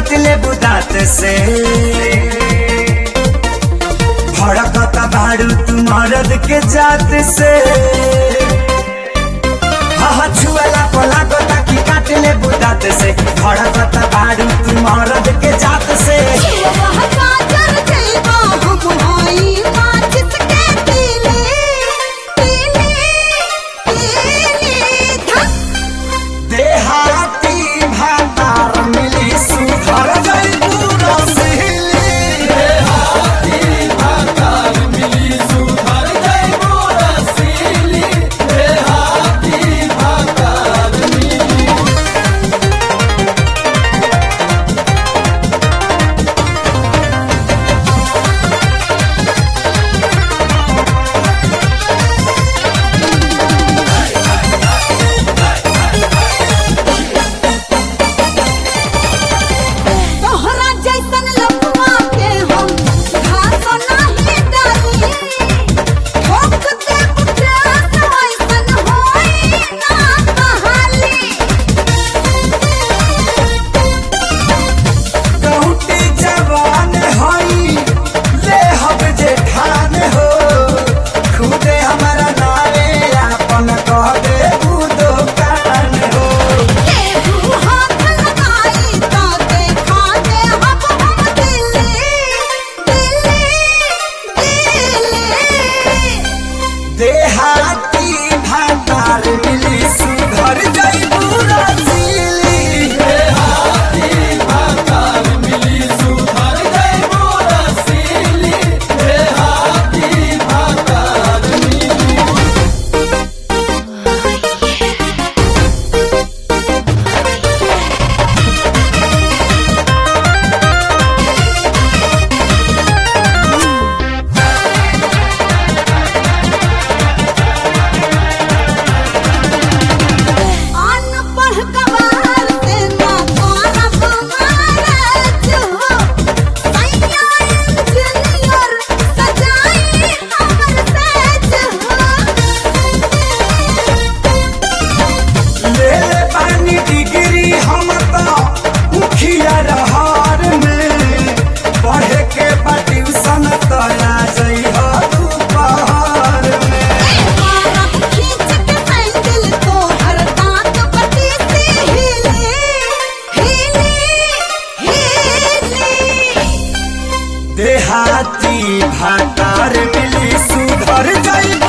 काट ले बुदात से भड़कता बारू तू मरद के जात से हा छुअला पला गोता की काट ले बुदात से भड़कता बारू तू मरद के जात से देहाती भातार मिली सुधर गई पूरा सिहली तोहरा जैसन लफुआ के हम घास नाही डाली ठोक दे उठास ऐसन होई ना कहाली कहूटी जवान हई ले हब जे ठान हो खुदे हमारा नारे आपन कह दे ऊ दुकान हो केहू हाथ लगाई तो देखा दे हम हम दिल्ली दिल्ली दिल्ली देहाती भातार मिली सुधर जई पूरा सिली अनपढ़ गवार से ना करब मैरेज हो सैया इंजीनियर सजाई हमर सेज ले ले पानी डिग्री हम तो मुखिया रहर में पढ़े के बा ट्यूशन तो आ जई हो दोपहर में हो खींच के सैंडल तोहर दांत बटी से हिले हिले हिले देहाती भातार मिली सुधर जई